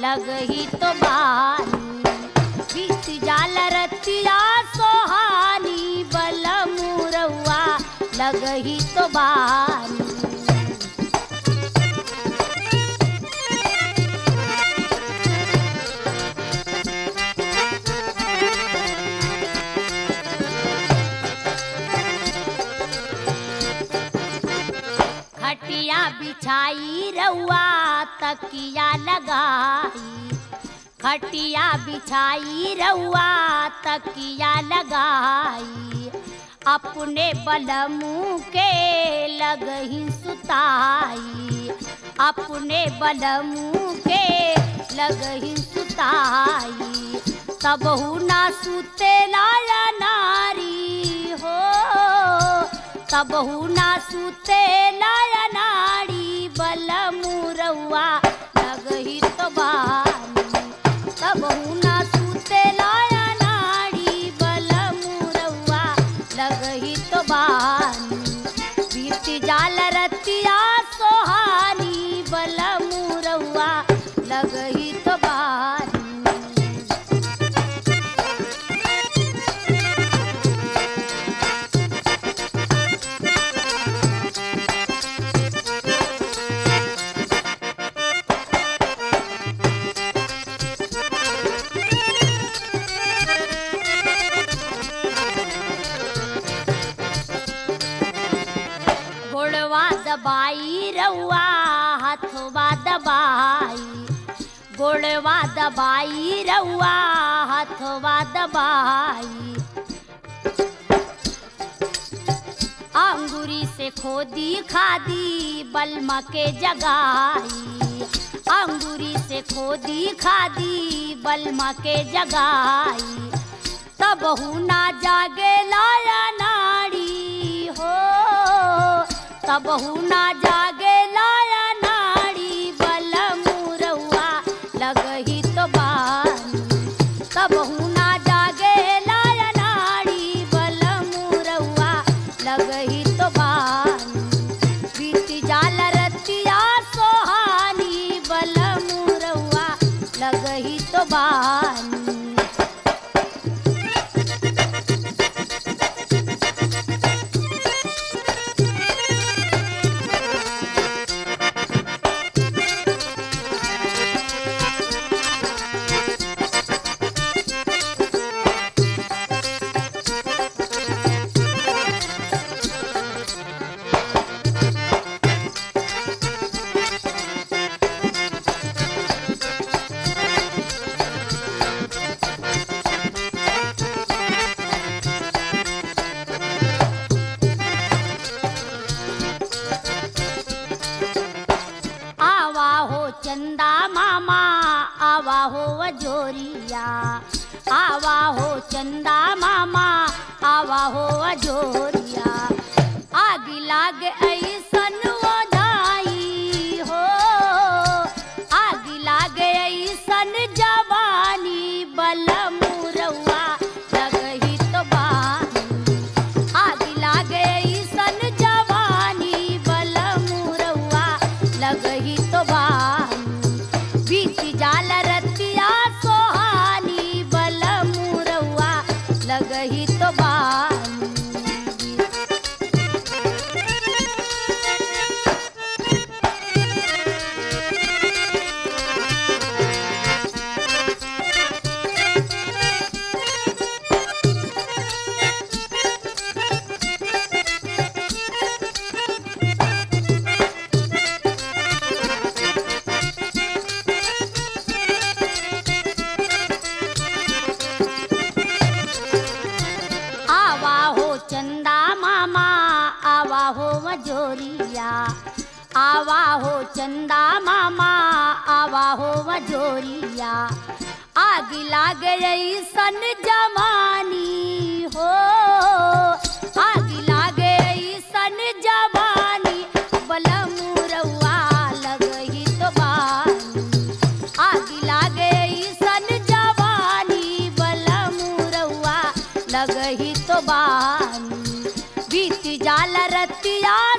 लगही तो बानी बीत जाल रतिया सोहानी बल मुरवा लगही तो बानी खटिया बिछाई रउआ तकिया लगाई खटिया बिछाई रउआ तकिया लगाई अपने बलमू के लगही सुताई अपने बलमू के लगही सुताई तबहू ना सुते लाया नारी हो तबहू ना सुते लाया नारी बलमू रउआ लगही तो बानी तबहू ना सुते लाया नारी बलमू रउआ लगही तो बानी बीत जाल रतिया सोहानी बलमू रउआ लगही तो बानी गोड़वा दबाई रउआ हथवा दबाई गोड़वा दबाई रउआ हथवा दबाई अंगूरी से खोदी खादी बलमा के जगाई अंगूरी से खोदी खादी बलमा के जगाई तब ना जागे लाया नाड़ी हो तब ना जागे लाया नाड़ी बल मुरवा लगही तो बानी तब ना जागे लाया नाड़ी बल मुरवा लगही तो बानी बीत जाल रतिया सोहानी बल मुरवा लगही तो बानी आवा हो चंदा मामा आवा हो अजोरिया आवा हो चंदा मामा आवा हो अजोरिया आग लाग ऐसन ओझाई हो आग लाग ऐसन जवानी बल मुरवा लगही तो बानी आग लागे सन जवानी बल मुरवा लगही तो बानी बीत जाल रतिया सोहानी बल मुरवा लगही तो बानी आवा हो चंदा मामा आवा हो मजोरिया आवा हो चंदा मामा आवा हो मजोरिया आग लाग रही सन जवानी हो आग लाग रही सन जवानी बल मुरवा लगही तो बानी आग लागे सन जवानी बल मुरवा लगही तो बानी बीत जाल रतिया